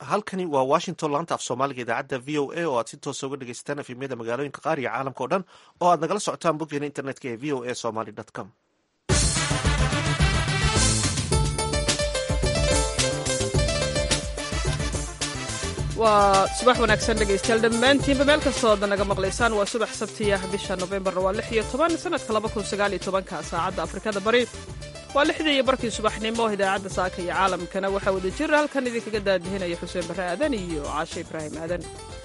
halkani waa washington laanta af soomaaliga idaacadda v o a oo aad si toosa uga dhegeysataan efemyada magaalooyinka qaar iyo caalamka o dhan oo aad nagala socotaan boggeena internetka ee v o a somaly com waa subax wanaagsan dhegaystayaal dhammaantiinba meel kastood naga maqlaysaan waa subax sabtiya bisha nofembarna waa lix iyo toban sanadka laba kun sagaal iyo tobanka saacadda afrikada bari waa lixdii iyo barkii subaxnimo idaacadda saaka iyo caalamkana waxaa wada jira halkan idinkaga daadihinaya xuseen barre aadan iyo caashe ibraahim aadan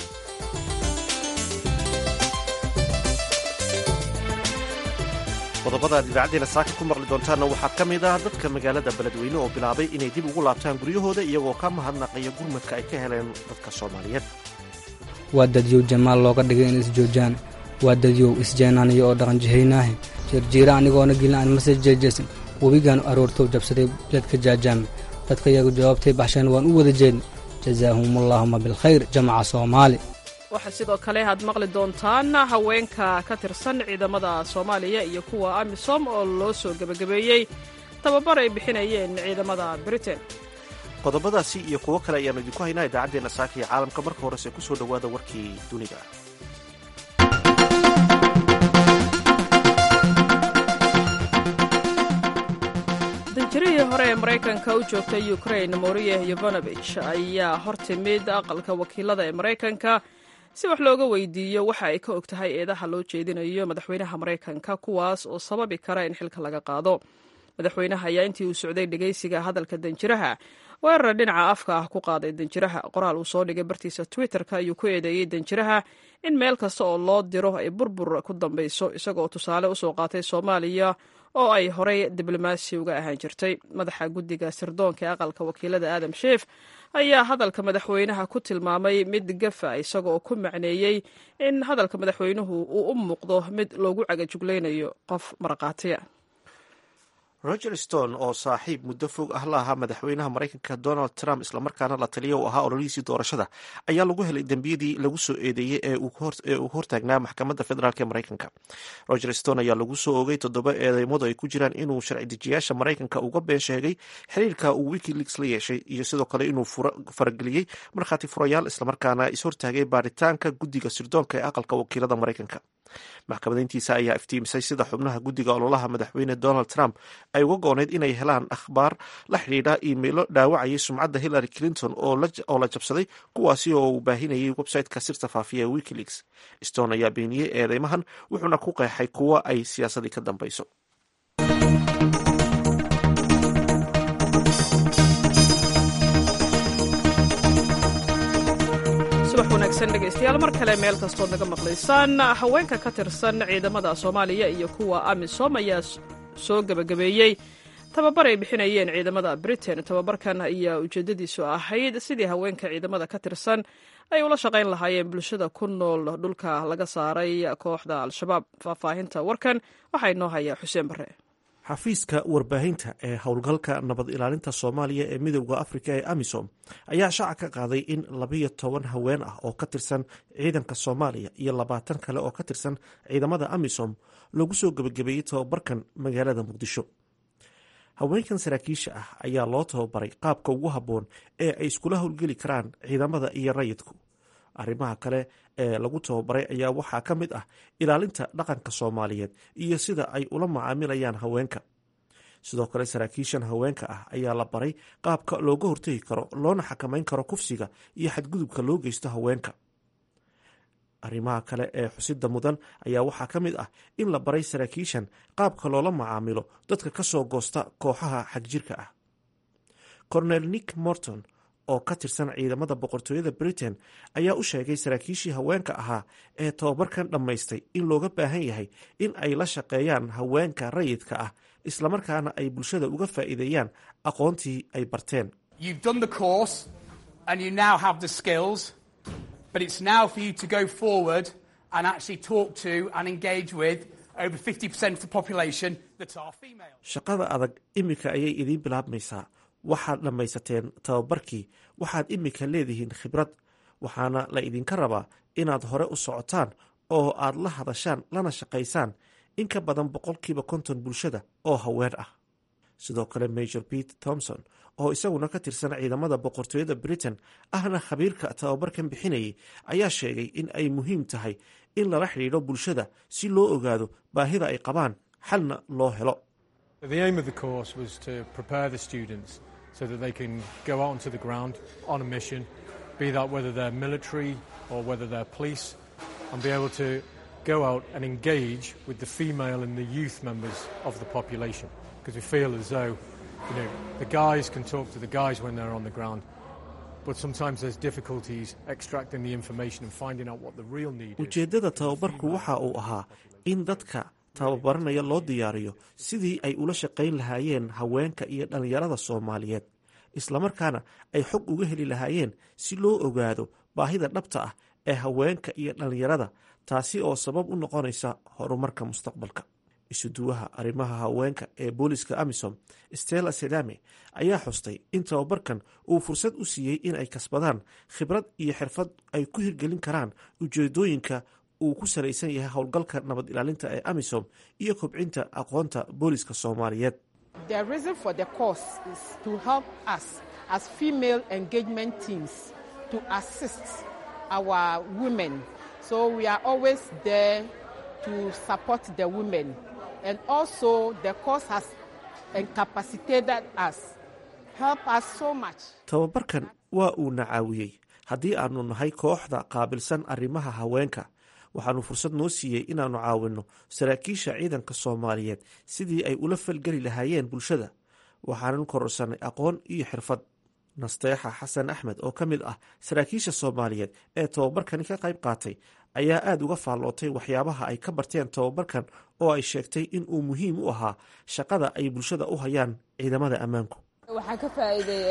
qodobada aad idaacadeena saaka ku maqli doontaanna waxaa ka mid ah dadka magaalada beledweyne oo bilaabay inay dib ugu laabtaan guryahooda iyagoo ka mahadnaqaya gurmadka ay ka heleen dadka soomaaliyeed waa dadyow jamaal looga dhigay in isjoojaan waa dadyow isjeenaaniyo oo dhaqanjihaynaahe jirjiira anigoona gelin aan mase jeejeesan webigaan aroortow jabsaday jadka jaajaame dadka iyagu jawaabtay baxsheen waan u wada jeedna jazaahumullaahuma bilkhayr jamaca soomaali waxaa sidoo kale aad maqli doontaan haweenka ka tirsan ciidamada soomaaliya iyo kuwa amisom oo loo soo gebagabeeyey tababar ay bixinayeen ciidamada britain qodobadaasi iyo kuwo kale ayaannu idinku haynaa idaacaddeenna saaka iyo caalamka marka horese ku soo dhowaada warkii dunida danjirihii hore ee maraykanka u joogtay ukrain moriye yovanovich ayaa hor timid aqalka wakiilada ee maraykanka si wax looga weydiiyo waxa ay ka og tahay eedaha loo jeedinayo madaxweynaha maraykanka kuwaas oo sababi kara in xilka laga qaado madaxweynaha ayaa intii uu socday dhegaysiga hadalka danjiraha weerar dhinaca afka ah ku qaaday danjiraha qoraal uu soo dhigay bartiisa twitterka ayuu ku eedeeyey danjiraha in meel kasta oo loo diro ay burbur ku dambayso isagoo tusaale usoo qaatay soomaaliya oo ay horey diblomaasi uga ahaan jirtay madaxa guddiga sirdoonka ee aqalka wakiilada aadam sheef ayaa hadalka madaxweynaha ku tilmaamay mid gafa isagoo ku macneeyey in hadalka madaxweynuhu uu u muuqdo mid loogu cagajuglaynayo qof maraqaatiya roger stone oo saaxiib muddo fog ah la ahaa madaxweynaha maraykanka donald trump islamarkaana la taliya u ahaa ololihiisii doorashada ayaa lagu helay dembiyadii lagu soo eedeeyey ee uu hortaagnaa maxkamadda federaalk ee maraykanka roger stone ayaa lagu soo ogay toddoba eedeymadu ay ku jiraan inuu sharci dejiyaasha maraykanka uga been sheegay xiriirka uu wikileaks la yeeshay iyo sidoo kale inuu farageliyey markhaati furayaal islamarkaana ishortaagay baaritaanka guddiga sirdoonka ee aqalka wakiilada maraykanka maxkamadayntiisa ayaa iftiimisay sida xubnaha guddiga ololaha madaxweyne donald trump ay uga gooneyd inay helaan akhbaar la xidhiidha iimaylo dhaawacayay sumcadda hillary clinton oo la jabsaday kuwaasi oo uu baahinayay websiteka sirta faafiya ee wikileaks stone ayaa beeniyey eedeymahan wuxuuna ku qeexay kuwa ay siyaasadii ka dambayso subax wanaagsan dhegaystayaal mar kale meel kastood naga maqlaysaan haweenka ka tirsan ciidamada soomaaliya iyo kuwa amisom ayaa soo gebagabeeyey tababar ay bixinayeen ciidamada britain tababarkan ayaa ujeedadiisu ahayd sidii haweenka ciidamada ka tirsan ay ula shaqayn lahaayeen bulshada ku nool dhulka laga saaray kooxda al-shabaab faahfaahinta warkan waxaa inoo haya xuseen bare xafiiska warbaahinta ee howlgalka nabad ilaalinta soomaaliya ee midowda afrika ee amisom ayaa shaaca ka qaaday in labiyo toban haween ah oo ka tirsan ciidanka soomaaliya iyo labaatan kale oo ka tirsan ciidamada amisom lagu soo gebagabeeyey tababarkan magaalada muqdisho haweenkan saraakiisha ah ayaa loo tababaray qaabka ugu habboon ee ay iskula howlgeli karaan ciidamada iyo rayidku arrimaha kale ee lagu tababaray ayaa waxaa ka mid ah ilaalinta dhaqanka soomaaliyeed iyo sida ay ula macaamilayaan haweenka sidoo kale saraakiishan haweenka ah ayaa la baray qaabka looga hortegi karo loona xakamayn karo kufsiga iyo xadgudubka loo geysto haweenka arrimaha kale ee xusida mudan ayaa waxaa ka mid ah in la baray saraakiishan qaabka loola macaamilo dadka ka soo goosta kooxaha xagjirka ah cornel nick morton oo ka tirsan ciidamada boqortooyada britain ayaa u sheegay saraakiishii haweenka ahaa ee tababarkan dhammaystay in looga baahan yahay in ay la shaqeeyaan haweenka rayidka ah islamarkaana ay bulshada uga faa'iideeyaan aqoontii ay barteen shaqada adag iminka ayay idiin bilaabmaysaa waxaad dhammaysateen tababarkii waxaad iminka leedihiin khibrad waxaana la idinka rabaa inaad hore u socotaan oo aad la hadashaan lana shaqaysaan in ka badan boqolkiiba konton bulshada oo haween ah sidoo kale major pete thomson oo isaguna ka tirsan ciidamada boqortooyada britain ahna khabiirka tababarkan bixinayay ayaa sheegay in ay muhiim tahay in lala xidhiidho bulshada si loo ogaado baahida ay qabaan xalna loo helo so that they can go out onto the ground on a mission, be that whether they're military or whether they're police, and be able to go out and engage with the female and the youth members of the population. Because we feel as though, you know, the guys can talk to the guys when they're on the ground, but sometimes there's difficulties extracting the information and finding out what the real need is. ujeeddada tababarku waxa uu ahaa in dadka tababaranaya loo diyaariyo sidii ay ula shaqayn lahaayeen haweenka iyo dhallinyarada soomaaliyeed islamarkaana ay xog uga heli lahaayeen si loo ogaado baahida dhabta ah ee haweenka iyo dhallinyarada taasi oo sabab u noqonaysa horumarka mustaqbalka isuduwaha arrimaha haweenka ee booliska amisom stella sedame ayaa xustay in tababarkan uu fursad u siiyey in ay kasbadaan khibrad iyo xirfad ay ku hirgelin karaan ujeedooyinka uu ku salaysan yahay howlgalka nabad ilaalinta ee amisom iyo kobcinta aqoonta booliska soomaaliyeed The reason for the course is to help us as female engagement teams to assist our women. So we are always there to support the women. And also the course has incapacitated us, help us so much. tababarkan waa uu na caawiyey haddii aanu nahay kooxda qaabilsan arrimaha haweenka waxaanu fursad noo siiyey inaannu caawinno saraakiisha ciidanka soomaaliyeed sidii ay ula falgeli lahaayeen bulshada waxaanan kororsanay aqoon iyo xirfad nasteexa xasan axmed oo ka mid ah saraakiisha soomaaliyeed ee tababarkani ka qayb qaatay ayaa aada uga faallootay waxyaabaha ay ka barteen tababarkan oo ay sheegtay in uu muhiim u ahaa shaqada ay bulshada u hayaan ciidamada ammaanku waxaa ka faa'iiday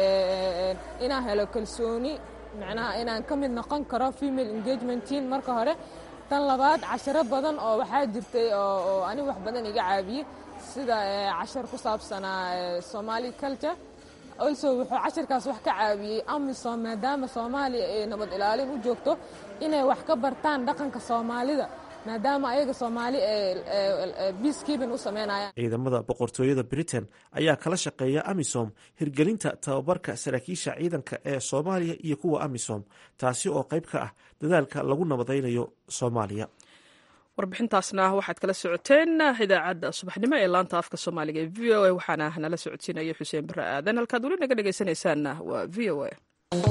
inaan helo kalsooni macnaha inaan ka mid noqon karo female engagement team marka hore tan labaad casharo badan oo waxaa jirtay oo ani wax badan iga caabiyey sida cashar ku saabsanaa somali culture also wuxuu casharkaas wax ka caawiyey amisom maadaama soomaaliya ay nabad ilaalin u joogto inay wax ka bartaan dhaqanka soomaalida maadaama ayaga soomaali peacekeeping u sameynayaan ciidamada boqortooyada britain ayaa kala shaqeeya amisom hirgelinta tababarka saraakiisha ciidanka ee soomaaliya iyo kuwa amisom taasi oo qayb ka ah dadaalka lagu nabadaynayo soomaaliya warbixintaasna waxaad kala socoteen idaacadda subaxnimo ee laanta afka soomaaliga ee v o a waxaana nala socodsiinaya xuseen bare aadan halkaad weli naga dhegaysanaysaanna waa v o a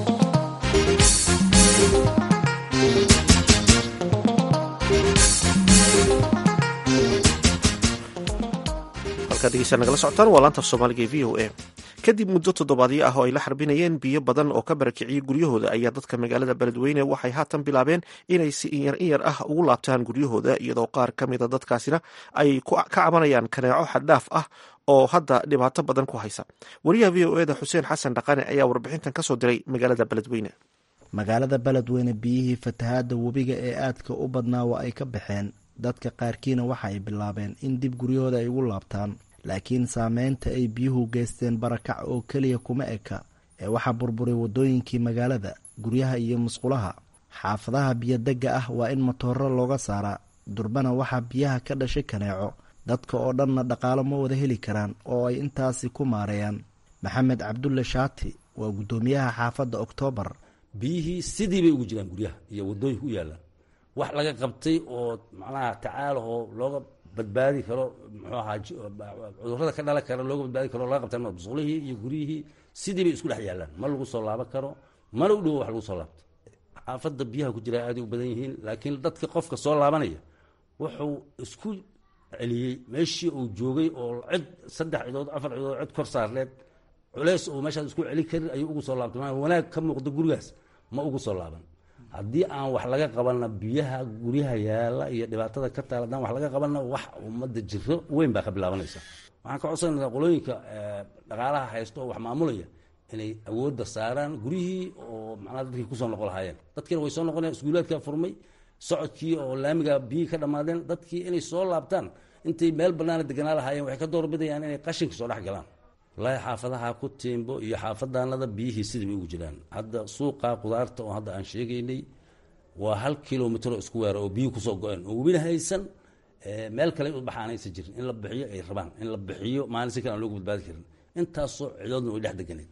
halkaad degeysaa nagala socotaan waa laanta af soomaaliga ee v o a kadib muddo toddobaadyo ah oo ay la xarbinayeen biyo badan oo ka barakiciyey guryahooda ayaa dadka magaalada beledweyne waxay haatan bilaabeen inay si inyar inyar ah ugu laabtaan guryahooda iyadoo qaar ka mida dadkaasina ay ka cabanayaan kaneeco xaddhaaf ah oo hadda dhibaato badan ku haysa wariyaha v o eda xuseen xasan dhaqane ayaa warbixintan kasoo diray magaalada beledweyne magaalada beledweyne biyihii fatahaadda webiga ee aadka u badnaa waa ay ka baxeen dadka qaarkiina waxa ay bilaabeen in dib guryahooda ay ugu laabtaan laakiin saameynta ay biyuhu geysteen barakac oo keliya kuma eka ee waxaa burburay waddooyinkii magaalada guryaha iyo musqulaha xaafadaha biyodegga ah waa in matooro looga saaraa durbana waxaa biyaha ka dhashay kaneeco dadka oo dhanna dhaqaalo ma wada heli karaan oo ay intaasi ku maareeyaan maxamed cabdulle shaati waa guddoomiyaha xaafadda oktoobar biyihii sidii bay ugu jiraan guryaha iyo waddooyinka u yaallaan wax laga qabtay oo macnaha tacaala oo looga badbaadi karo muxuu ahaa cudurrada ka dhalan kara looga badbaadi karo laga qabta musqulihii iyo guryihii sidii bay isku dhex yaallaan ma lagu soo laaban karo mana u dhowo wax lagu soo laabto xaafadda biyaha ku jira aaday u badan yihiin laakiin dadka qofka soo laabanaya wuxuu isku celiyey meeshii uu joogay oo cid saddex cidood afar cidood cid kor saarleed culeys oo meeshaas isku celin karin ayuu ugu soo laabtay maa wanaag ka muuqda gurigaas ma ugu soo laaban haddii aan wax laga qabanna biyaha guryaha yaala iyo dhibaatada ka taala haddaan wax laga qabanna wax ummadda jiro weyn baa ka bilaabanaysa waxaan ka codsanayna qolooyinka dhaqaalaha haysta oo wax maamulaya inay awoodda saaraan guryihii oo macnaha dadkii kusoo noqon lahaayeen dadkiina way soo noqonayaan iskuulaadkaa furmay socodkii oo laamiga biyihii ka dhammaadeen dadkii inay soo laabtaan intay meel bannaana deganaa lahaayeen waxay ka doorbidayaan inay qashinka soo dhex galaan wallaahi xaafadaha ku tiimbo iyo xaafadaanada biyihii sidii bay ugu jiraan hadda suuqa qudaarta oo hadda aan sheegaynay waa hal kilomitr oo isku weera oo biyuhi kusoo go-een oo webina haysan meel kale in u baxaan aysan jirin in la bixiyo ay rabaan in la bixiyo maalin si kale aan loogu badbaadi karin intaasoo cidoodna way dhex deganeed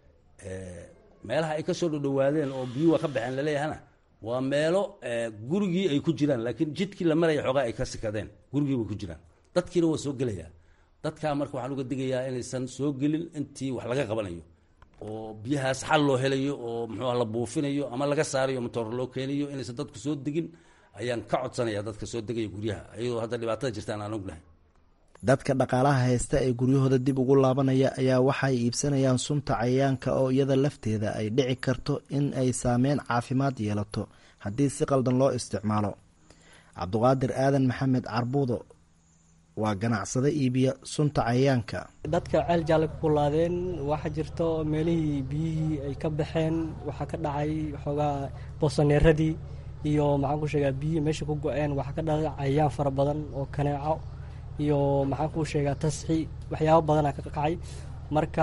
meelaha ay kasoo dhodhowaadeen oo biyuhu waa ka baxeen laleeyahana waa meelo gurigii ay ku jiraan laakiin jidkii la maraya xoogaa ay ka sikadeen gurigii way ku jiraan dadkiina waa soo gelayaa dadkaa marka waxaan uga digayaa inaysan soo gelin intii wax laga qabanayo oo biyahaas xal loo helayo oo muxuuha la buufinayo ama laga saarayo matoor loo keenayo inaysan dadku soo degin ayaan ka codsanaya dadka soo degaya guryaha iyadoo hadda dhibaatada jirtaan aan ognahay dadka dhaqaalaha haysta ee guryahooda dib ugu laabanaya ayaa waxay iibsanayaan sunta cayayaanka oo iyada lafteeda ay dhici karto in ay saameyn caafimaad yeelato haddii si qaldan loo isticmaalo cabduqaadir aadan maxamed carbuudo waa ganacsado iibiya sunta cayayaanka dadka ceel jaalle ku kulaadeen waxaa jirto meelihii biyihii ay ka baxeen waxaa ka dhacay xoogaa boosaneeradii iyo maxaan ku sheegaa biyihii meesha ku go-een waxaa ka dhacay cayayaan fara badan oo kaneeco iyo maxaan kuu sheegaa tasxi waxyaabo badana ka kacay marka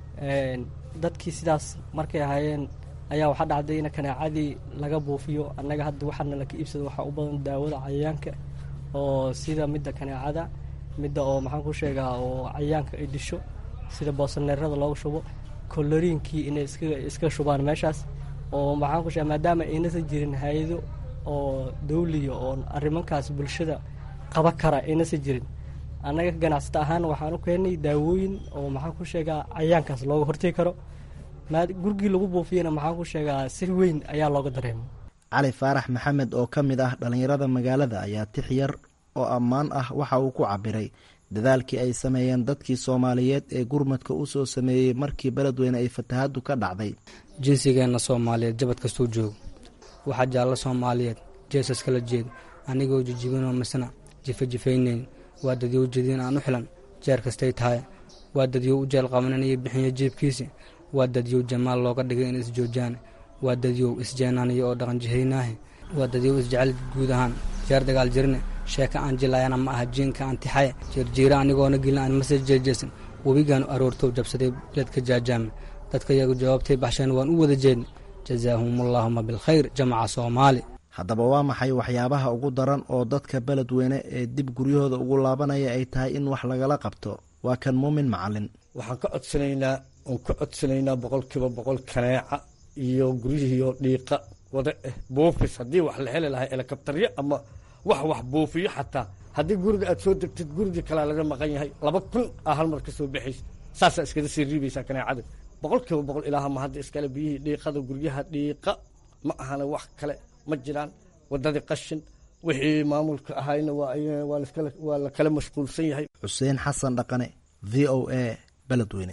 dadkii sidaas markay ahaayeen ayaa waxaa dhacday in kaneecadii laga buufiyo annaga hadda waxaana laka iibsado waxaa u badan daawada cayayaanka oo sida midda kaneecada midda oo maxaan ku sheegaa oo cayayaanka ay disho sida boosaneerada looga shubo koloriinkii inay iska shubaan meeshaas oo maxaan ku sheega maadaama aynasa jirin hay-ado oo dawliya oo arrimankaas bulshada qaba kara aynasa jirin annaga ganacsata ahaan waxaan u keenay daawooyin oo maxaan ku sheegaa cayayaankaas looga hortegi karo gurigii lagu buufiyana maxaan ku sheegaa si weyn ayaa looga dareema cali faarax maxamed oo ka mid ah dhallinyarada magaalada ayaa tix yar oo ammaan ah waxa uu ku cabiray dadaalkii ay sameeyeen dadkii soomaaliyeed ee gurmadka u soo sameeyey markii beledweyne ay fatahaddu ka dhacday jinsigeenna soomaaliyeed jabad kastuu joogo waxaa jaallo soomaaliyeed jeesas kala jeed anigoo jijibinoo misna jifajifaynayn waa dadyow jediin aan u xilan jeer kastay tahay waa dadyow u jeel qabananayo bixinya jiibkiisi waa dadyow jamaal looga dhigay in isjoojaan waa dadyow isjeenaaniyo oo dhaqanjihaynaahe waa dadyow isjecel guud ahaan jeer dagaal jirne sheeka aan jilayana ma aha jiinka aan tixaye jeerjiira anigoona gilin aan mase jeejeesan webigaanu aroortow jabsaday beledka jaajaame dadka yagu jawaabtay baxsheen waan u wada jeedna jazaahumullaahuma bilkhayr jamaca soomaali haddaba waa maxay waxyaabaha ugu daran oo dadka beledweyne ee dib guryahooda ugu laabanaya ay tahay in wax lagala qabto waa kan muumin macalin waxaan ka codsanaynaa oon ka codsanaynaa boqolkiiba boqol kaneeca iyo guryihiiyo dhiiqa wada eh buufis haddii wax la heli lahaa elekabtaryo ama wax wax buufiyo xataa haddii guriga aad soo degtid gurigii kalea laga maqan yahay laba kun aa hal mar ka soo baxaysa saasaa iskaga sii riibaysaa kaneecada boqolkiiba boqol ilaaha ma hadda iskale biyihii dhiiqada guryaha dhiiqa ma ahana wax kale ma jiraan waddadii qashin wixii maamulka ahayna waa la kala mashquulsan yahay xuseen xasan dhaqane v o a beledweyne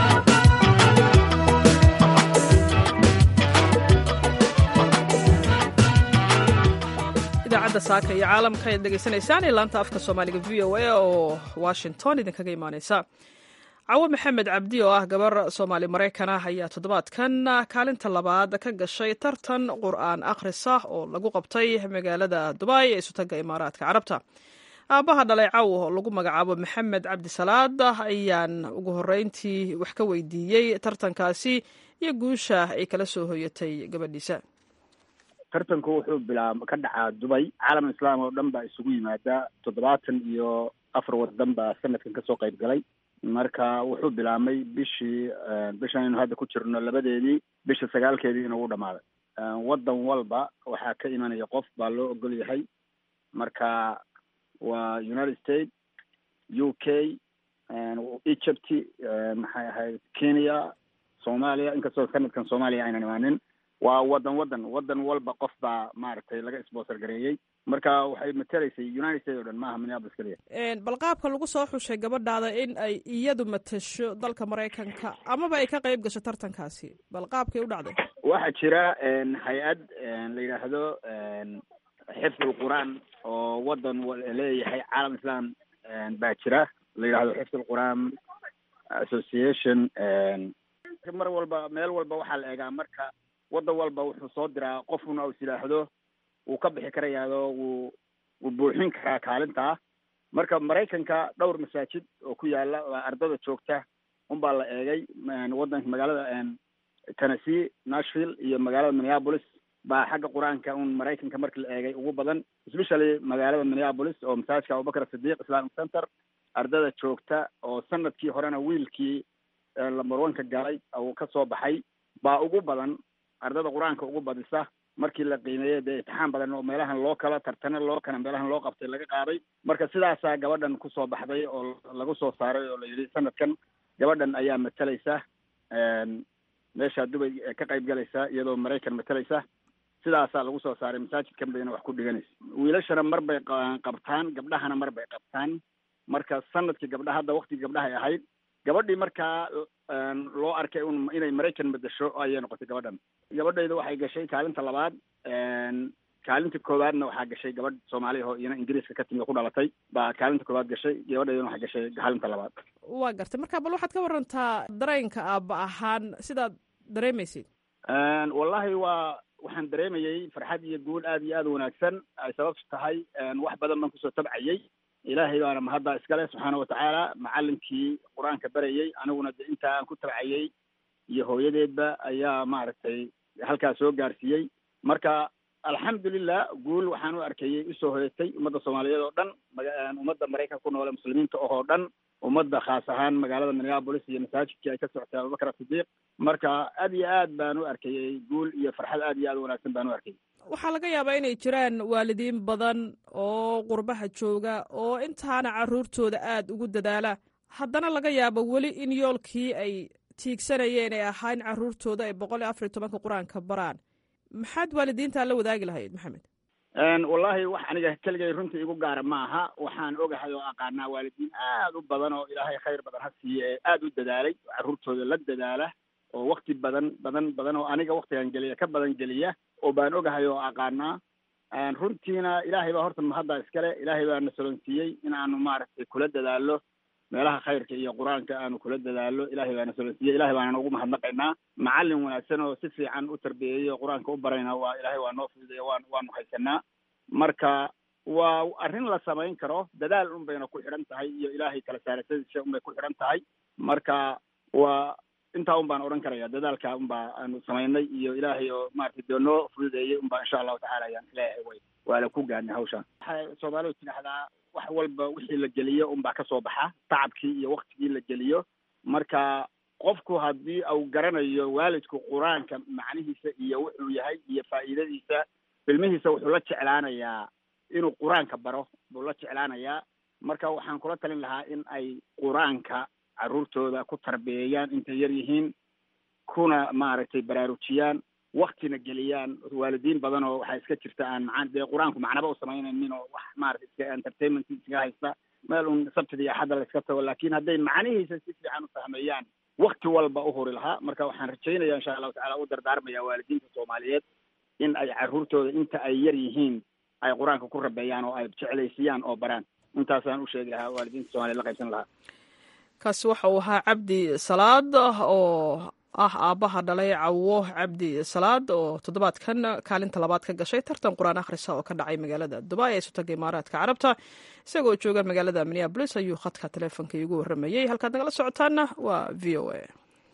idaacadda saaka iyo caalamka ayaad dhegaysanaysaan ee laanta afka soomaaliga v o a oo washington idinkaga imaaneysa cawo maxamed cabdi oo ah gabar soomaali maraykan ah ayaa toddobaadkan kaalinta labaad ka gashay tartan qur'aan akhrisa oo lagu qabtay magaalada dubai ee isutaga imaaraadka carabta aabbaha dhalay cawo oo lagu magacaabo maxamed cabdisalaad ayaan ugu horreyntii wax ka weydiiyey tartankaasi iyo guusha ay kala soo hoyatay gabadhiisa tartanku wuxuu bilaab ka dhacaa dubay caalam islaam oo dhan baa isugu yimaada toddobaatan iyo afar wadan baa sanadkan kasoo qayb galay marka wuxuu bilaabmay bishii bishan aynu hadda ku jirno labadeedii bisha sagaalkeedii inuu u dhamaaday wadan walba waxaa ka imanaya qof baa loo ogol yahay marka waa united states u k egypt maxay ahayd kenya soomaaliya inkastoo sanadkan soomaaliya aynan imaanin waa wadan wadan wadan walba qof baa maaragtay laga sponsor gareeyey marka waxay matelaysay united states o dhan maaha minneapolis keliya bal qaabka lagu soo xushay gabadhaada in ay iyadu matasho dalka maraykanka amaba ay ka qayb gasho tartankaasi bal qaabkay u dhacday waxaa jira hay-ad la yidhaahdo xifd ulqur'aan oo wadan leeyahay caalam islam baa jira la yidhahdo xifd ulqur'aan association mar walba meel walba waxaa la eegaa marka wadan walba wuxuu soo diraa qofuna is yidhaahdo wuu ka bixi karayaado wuu wuu buuxin karaa kaalintaa marka maraykanka dhowr masaajid oo ku yaala waa ardada joogta unbaa la eegay wadanka magaalada tennessee nashville iyo magaalada minneapolis baa xagga qur-aanka un maraykanka markii la eegay ugu badan especially magaalada minneapolis oo masaajidka abubakar sidiiq islamic center ardada joogta oo sanadkii horena wiilkii lambar oneka galay uu ka soo baxay baa ugu badan ardada qur-aanka ugu badisa markii la qiimeeyey dee imtixaan badan oo meelahan loo kala tartana loo kana meelahan loo qabtay laga qaaday marka sidaasaa gabadhan kusoo baxday oo lagu soo saaray oo la yidhi sanadkan gabadhan ayaa matalaysa meesha dubay ka qayb galaysa iyadoo maraykan matalaysa sidaasaa lagu soo saaray masaajidkan bayna wax ku dhiganaysa wiilashana mar bay qabtaan gabdhahana mar bay qabtaan marka sanadkii gabdhaha hadda waktigii gabdhahay ahayd gabadhii markaa loo arkay un inay maraykan bedesho ayay noqotay gabadhan gabadhayda waxay gashay kaalinta labaad kaalinta koowaadna waxaa gashay gabadh soomaaliya oo iyana ingiriiska ka timi ku dhalatay baa kaalinta koowaad gashay gabadhaydana waxay gashay kaalinta labaad waa gartay marka bal waxaad ka warantaa dareenka aaba ahaan sidaad dareemaysid wallahi waa waxaan dareemayay farxad iyo guul aad iyo aad u wanaagsan ay sababtu tahay wax badan baan kusoo tabcayay ilaahay baana mahaddaa iskale subxaana watacaala macalinkii qur-aanka barayay aniguna de intaa aan ku tabcayay iyo hooyadeedba ayaa maaragtay halkaas soo gaarsiiyey marka alxamdulilah guul waxaan u arkayay usoo hoyatay ummadda soomaaliyeed oo dhan ummadda maraykanka ku noole muslimiinta oo dhan ummadda khaas ahaan magaalada minneapolis iyo masaajidkii ay ka socotay abubakar sidiiq marka aad iyo aad baan u arkayay guul iyo farxad aad iyo aad u wanaagsan baan u arkayay waxaa laga yaabaa inay jiraan waalidiin badan oo qurbaha jooga oo intaana carruurtooda aada ugu dadaala haddana laga yaabo weli in yoolkii ay tiigsanayeen ay ahaa in carruurtooda ay boqol iyo afar iyo tobanka qur-aanka baraan maxaad waalidiintaa la wadaagi lahayd maxamed wallahi wax aniga keligay runtii igu gaara ma aha waxaan ogahay oo aqaanaa waalidiin aad u badan oo ilaahay khayr badan ha siiye ee aada u dadaalay carruurtooda la dadaala oo wakti badan badan badan oo aniga waktigan geliya ka badan geliya oo baan ogahay oo aqaanaa runtiina ilaahay baa horta mahaddaa iskale ilaahay baa na solonsiiyey in aanu maaragtay kula dadaalo meelaha khayrka iyo qur-aanka aanu kula dadaalo ilaahay baana solonsiiyey ilahay baana ugu mahadnaqaynaa macallin wanaagsan oo si fiican u tarbiyeeyey oo qur-aanka u barayna waa ilaahay waa noo fududeya waan waanu haysanaa marka waa arrin la samayn karo dadaal un bayna ku xidhan tahay iyo ilaahay kala saarasadiisa un bay ku xidhan tahay marka waa intaa un baan odhan karaya dadaalka un baa aanu samaynay iyo ilaahay oo maratay dee noo fududeeyey un baa insha allahu tacala ayaan leeyahay way waa la ku gaarnay hawshaan waxay soomaalidu tidhaahdaa wax walba wixii la geliyo un baa kasoo baxa tacabkii iyo waktigii la geliyo marka qofku haddii uu garanayo waalidku qur-aanka macnihiisa iyo wuxuu yahay iyo faa'iidadiisa ilmihiisa wuxuu la jeclaanayaa inuu qur-aanka baro buu la jeclaanayaa marka waxaan kula talin lahaa in ay qur-aanka carruurtooda ku tarbiyeeyaan intay yar yihiin kuna maaragtay baraarujiyaan waktina geliyaan waalidiin badan oo waxaa iska jirta aan maa dee qur-aanku macnaba u samaynaynin oo wax maarata iska entertainment iskaga haysta meel un sabtida iyo axadda la iska tago laakin hadday macnihiisa si fiican u fahmeeyaan wakti walba u huri lahaa marka waxaan rajaynaya insha allahu tacala u dardaarmaya waalidiinta soomaaliyeed in ay carruurtooda inta ay yar yihiin ay qur-aanka ku rabeeyaan oo ay jeclaysiiyaan oo baraan intaasaan u sheegi lahaa waalidiinta soomaliyeed la qaybsan lahaa kaasi waxa uu ahaa cabdi salaad oo ah aabbaha dhalay cawo cabdi salaad oo toddobaadkan kaalinta labaad ka gashay tartan qur-aan akhrisa oo ka dhacay magaalada dubai ee sutaga imaaraadka carabta isagoo jooga magaalada minneabolis ayuu khadka taleefonka iigu warramayey halkaad nagala socotaana waa v o a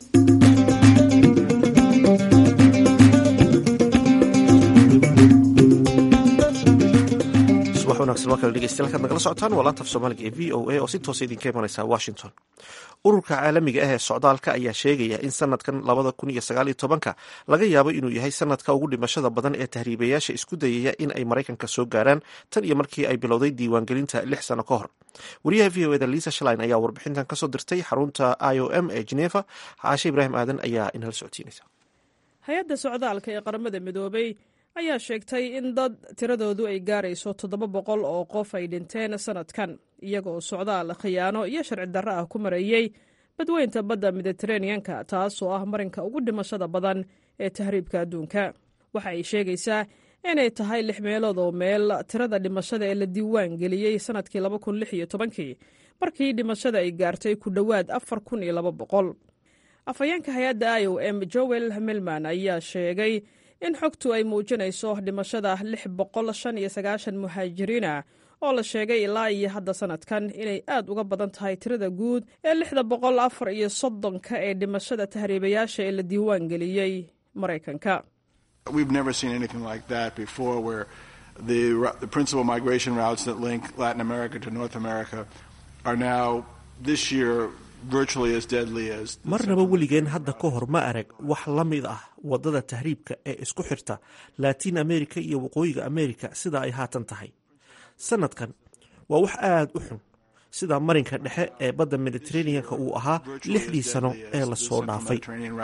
subax wanaagsan waa kale dhegeystayaal kaad nagala socotaan waa laantaf soomaaliga ee v o a oo si toosa idinka imanaysa washington ururka caalamiga ah ee socdaalka ayaa sheegaya in sanadkan labada kun iyo sagaal iyo tobanka laga yaabo inuu yahay sanadka ugu dhimashada badan ee tahriibayaasha isku dayaya in ay maraykanka soo gaaraan tan iyo markii ay bilowday diiwaangelinta lix sano ka hor wariyaha v o eda lisa shlin ayaa warbixintan kasoo dirtay xarunta i o m ee geneva caashe ibraahim aadan ayaa inala socodsiinaysa hay-adda socdaalka ee qaramada midoobay ayaa sheegtay in dad tiradoodu ay gaarayso toddoba boqol oo qof ay dhinteen sanadkan iyagoo socdaal khiyaano iyo sharci darro ah ku mareeyey badweynta badda mediteraneanka taasoo ah marinka ugu dhimashada badan ee tahriibka adduunka waxa ay sheegaysaa inay tahay lix meelood oo meel tirada dhimashada ee la diiwaan geliyey sanadkii laba kun lix iyo tobankii markii dhimashada ay gaartay ku dhowaad afar kun iyo laba boqol afhayeenka hay-adda i o m joel milman ayaa sheegay in xogtu ay muujinayso dhimashada lix boqol shan iyo sagaashan muhaajiriina oo la sheegay ilaa iyo hadda sanadkan inay aad uga badan tahay tirada guud ee lixda boqol afar iyo soddonka ee dhimashada tahriibayaasha ee la diiwaan geliyey maraykanka We've never seen anything like that before where the, the principal migration routes that link Latin America to North America are now this year virtually as deadly as marnaba weligeen hadda ka hor ma arag wax la mid ah waddada tahriibka ee isku xirta laatiin america iyo waqooyiga america sida ay haatan tahay sanadkan waa wax aad u xun sida marinka dhexe ee badda mediteraneanka uu ahaa lixdii sano ee lasoo dhaafay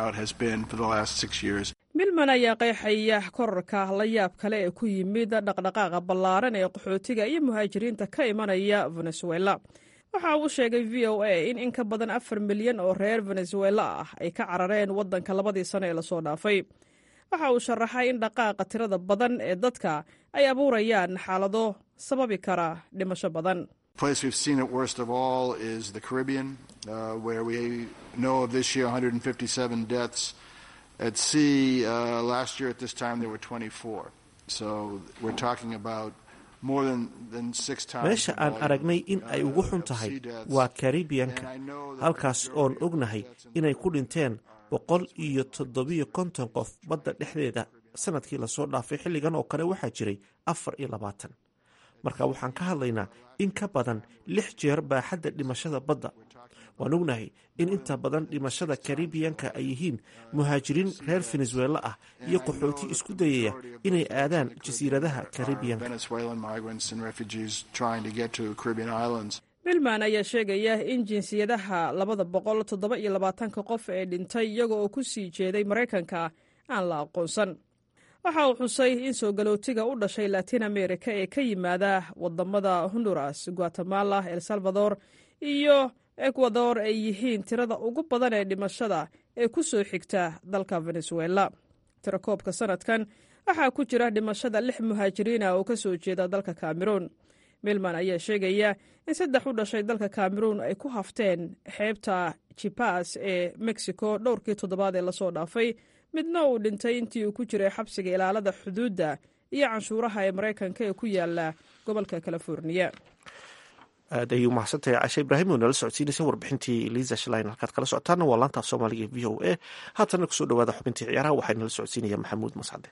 milman ayaa qeexaya korarka la yaab kale ee ku yimid dhaqdhaqaaqa ballaaran ee qaxootiga iyo muhaajiriinta ka imanaya venezuela waxa uu sheegay v o a in in ka badan afar milyan oo reer venezuela ah ay ka carareen waddanka labadii sano ee lasoo dhaafay waxa uu sharaxay in dhaqaaqa tirada badan ee dadka ay abuurayaan xaalado sababi kara dhimasho badan place we've seen it worst of all is the Caribbean, uh, where we know of this year 157 deaths at sea. Uh, last year at this time there were 24. So we're talking about more than, than six times. meesha aan aragnay in ay ugu xun tahay waa karibiyanka halkaas oon ognahay inay ku dhinteen boqol iyo toddobiyo konton qof badda dhexdeeda sanadkii lasoo dhaafay xilligan oo kale waxaa jiray afar iyo labaatan marka waxaan ka hadlaynaa in ka badan lix jeer baaxadda dhimashada badda waan ognahay in inta badan dhimashada karibiyanka ay yihiin muhaajiriin reer venezuela ah iyo qaxooti isku dayaya inay aadaan jasiiradaha karibiyanka milman ayaa sheegaya in jinsiyadaha labada boqol toddoba iyo labaatanka qof ee dhintay iyaga oo ku sii jeeday maraykanka aan la aqoonsan waxa uu xusay in soo galootiga u dhashay latin america ee ka yimaada wadamada honduras guatemala el salvador iyo ecuador ay yihiin tirada ugu badan ee dhimashada ee ku soo xigta dalka venezuela tirakoobka sanadkan waxaa ku jira dhimashada lix muhaajiriina oo ka soo jeeda dalka cameroon milman ayaa sheegaya in saddex u dhashay dalka cameroon ay ku hafteen xeebta jipas ee mexico dhowrkii toddobaad ee lasoo dhaafay midna uu dhintay intii uu ku jiray xabsiga ilaalada xuduudda iyo canshuuraha ee maraykanka ee ku yaala gobolka californiya aad ayuu mahadsantahay cashe ibraahim oo nala socodsiinaysa warbixintii liisa shlein halkaad kala socotaana waa laantaaf soomaaliga v o a haatana kusoo dhawaada xubintii ciyaaraha waxaa nala socodsiinaya maxamuud mascade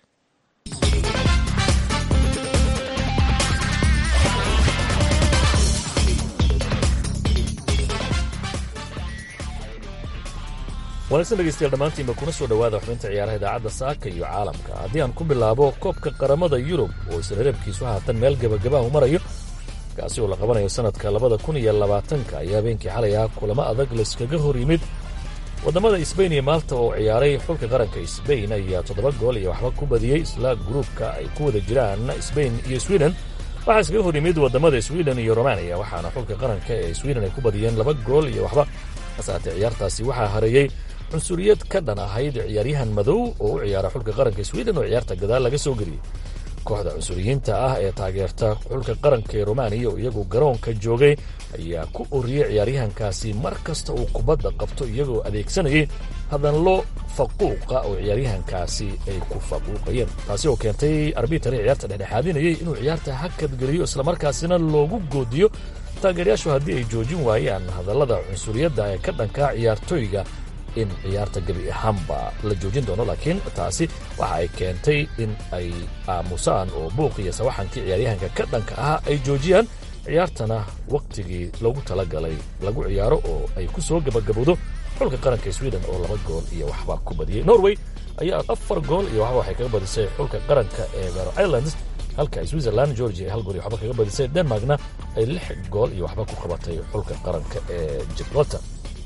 wanaagsan dhegeystayaal dhammaantiinba kuna soo dhowaada xubinta ciyaaraha idaacadda saaka iyo caalamka haddii aan ku bilaabo koobka qaramada yurub oo isreereebkiisu haatan meel gebagabaahu marayo kaasi oo la qabanayo sannadka labada kun iyo labaatanka ayaa habeenkii xalay ah kulamo adag layskaga hor yimid waddamada isbain iyo maalta oo ciyaaray xulka qaranka isbain ayaa toddoba gool iyo waxba ku badiyey isla gruubka ay ku wada jiraan isbain iyo swiden waxaa iskaga hor yimid waddamada swiden iyo romaniya waxaana xulka qaranka ee swiden ay ku badiyeen laba gool iyo waxba hasaatee ciyaartaasi waxaa hareeyey cunsuriyad ka dhan ahayd ciyaaryahan madow oo u ciyaara xulka qaranka swiden oo ciyaarta gadaal laga soo geliyey kooxda cunsuriyiinta ah ee taageerta xulka qaranka ee romaniya oo iyagu garoonka joogay ayaa ku oriyey ciyaaryahankaasi mar kasta uu kubadda qabto iyagoo adeegsanayay hadanlo faquuqa oo ciyaaryahankaasi ay ku faquuqayeen taasi oo keentay arbitari ciyaarta dhexdhexaadinayay inuu ciyaarta hakadgeliyo islamarkaasina loogu goodiyo taageerayaashu haddii ay joojin waayaan hadallada cunsuriyadda ee ka dhankaa ciyaartooyga in ciyaarta gebi ahaanba la joojin doono laakiin taasi waxa ay keentay in ay aamusaan oo buuq iyo sawaxankii ciyaaryahanka ka dhanka ahaa ay joojiyaan ciyaartana wakhtigii loogu talagalay lagu ciyaaro oo ay ku soo gebagabowdo xulka qaranka sweden oo laba gool iyo waxba ku badiyey norway ayaa afar gool iyo waxba waxay kaga badisay xulka qaranka ee vero islands halka switzerland georgia ay hal gool iyo waxba kaga badisay denmarkna ay lix gool iyo waxba ku qabatay xulka qaranka ee gibraltar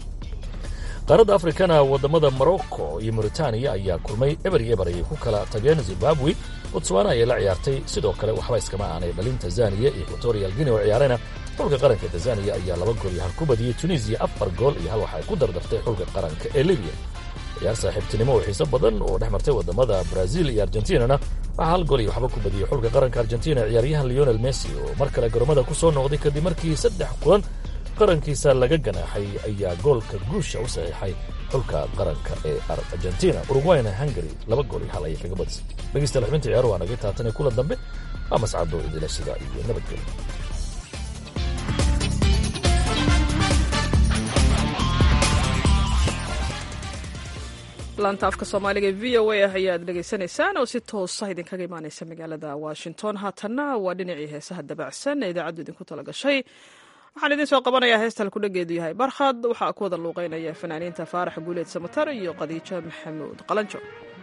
qaaradda afrikana waddamada morocco iyo mauritaniya ayaa kulmay eber iyo eber ayay ku kala tageen zimbabwe botswana ayay la ciyaartay sidoo kale waxba iskama aanay dhalin tanzaniya iyo equatorial guinea oo ciyaarayna xulka qaranka tanzaniya ayaa laba gool iyo hal ku badiyey tunisiya afar gool iyo hal waxay ku dardartay xulka qaranka ee libiya ciyaar saaxiibtinimo oo xiiso badan oo dhex martay waddamada brazil iyo argentinana waxaa hal gool iyo waxba ku badiyey xulka qaranka argentina ciyaaryahan leonel messi oo mar kale garoomada ku soo noqday kadib markii saddex kulan qarankiisa laga ganaaxay ayaa goolka guusha u saxiixay xulka qaranka ee argentina urugwayna hungary laba gool iyo hal ayay kaga badisay dhegeystayaal xubinta ciyaaru waa naga taatan ee kulan dambe waa mascado idila sida iyo nabadgelyo laanta afka soomaaliga v o a ayaad dhegaysanaysaan oo si toosa idinkaga imaaneysa magaalada washington haatanna waa dhinacii heesaha dabacsan ee idaacaddu idinku tala gashay waxaan idiin soo qabanayaa heesta halkudhageedu yahay barkhad waxaa ku wada luuqeynaya fanaaniinta faarax guuleed samatar iyo khadiijo maxamuud qalanjo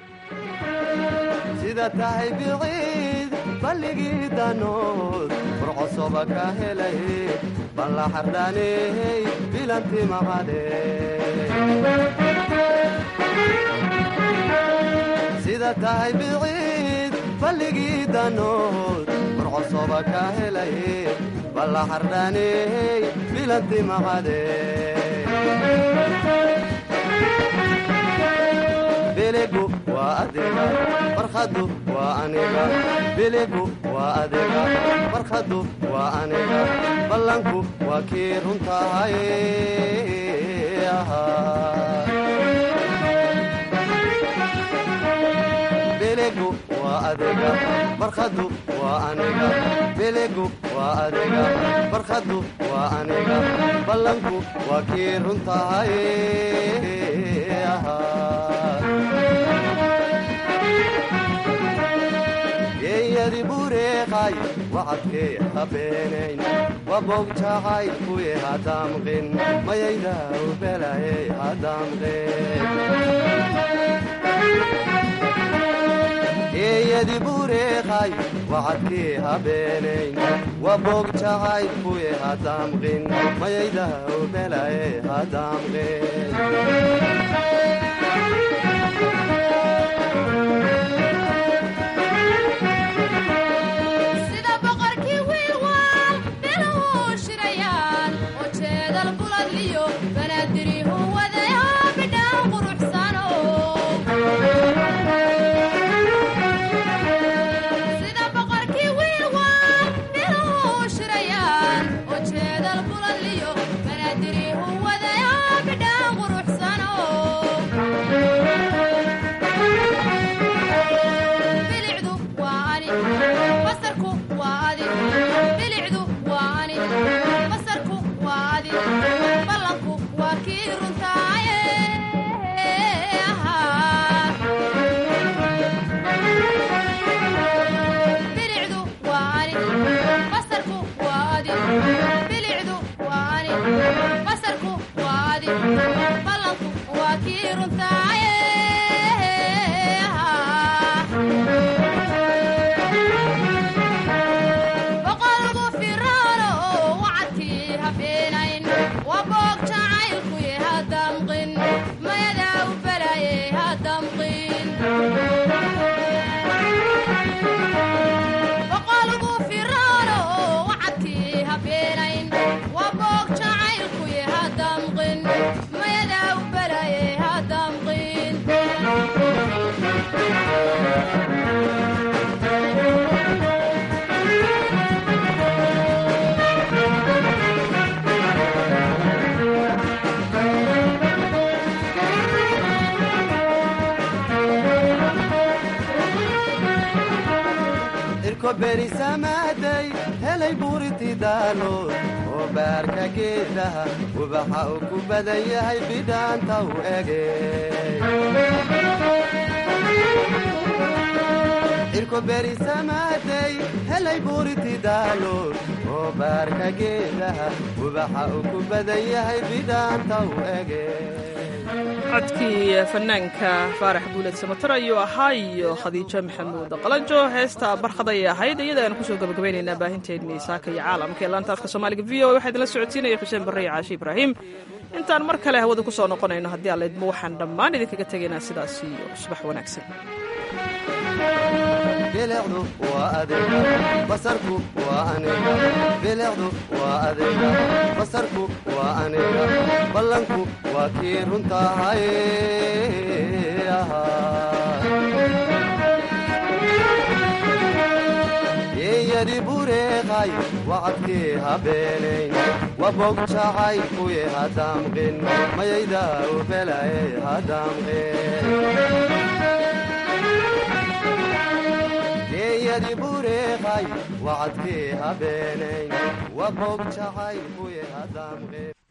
sida tahay biciid balligii danood furcosoba ka helay balla xardhaaney bilanti maqade sida tahay biciid balligii danood furcosoba ka helay balla xardhaaney bilanti maqade biligu waa adiga barkhadu waa aniga biligu waa adiga barkhadu waa aniga ballanku waa kii runtahay biligu waa adiga barkhadu waa aniga biligu waa adiga barkhadu waa aniga ballanku waa kii runtahay geeyadi bureeqay wacadkee habeenayn wabogjacay kuye hadamqin mayayda ubelaye hadamqin geeyadi bureeqay wacadkee habeenayn wabogjacay kuye hadamqin mayayda ubelaye hadamqin sida boqorkii wiilwaal biluhu shirayaan oo jeedal buladliyo banaadirihu wadayo bidhaan quruxsano sida boqorkii wiilwaal biluhu shirayaan oo jeedal buladliyo banaadirihu wadayo bidhaan quruxsano bilicdu waa ani basarku waa adi bilicdu waa ani basarku waa adi ballanku waa kii runtaaye bilicdu waa ani basarku waa adi bilicdu waa ani basarku waa adi ballanku waa kii runtaaye boqolgu firaano oo wacadkii habeenayn waa boog jacaylkuye hadamqin mayadaa u balaye hadamqin boqolgu firaano oo wacadkii habeenayn waa boog jacaylkuye hadamqin mayadaa u balaye hadamqin irko berisamaaday helay buuritidaalood oo baarka geedaha ubaxa uu ku badan yahay bidhaanta u ege irko berisamaaday helay buuritidaalood oo baarka geedaha ubaxa uu ku badan yahay bidhaanta u ege codkii fanaanka faarax guuleed samatar ayuu ahaa iyo khadiijo maxamuud qalanjo heesta barkhad ayay ahayd iyada aan kusoo gabagabaynaynaa baahinteennii saaka iyo caalamka ee laanta afka soomaaliga v o waxaa idinla socotiinaya xuseen barre iyo caashi ibraahim intaan mar kale hawada ku soo noqonayno haddii allaydma waxaan dhammaan idinkaga tegaynaa sidaas iyo subax wanaagsan bilicdu waa adiga basarku waa aniga bilicdu waa adiga basarku waa aniga ballanku waa kii runtahay yeeyadi bureeqay wacadkii habeenayn wabogjacay kuye hadamqin mayayda ubelaye hadamqin geeyadi bureeqay wacadkii habeenayn wabogjacay kuye hadamqin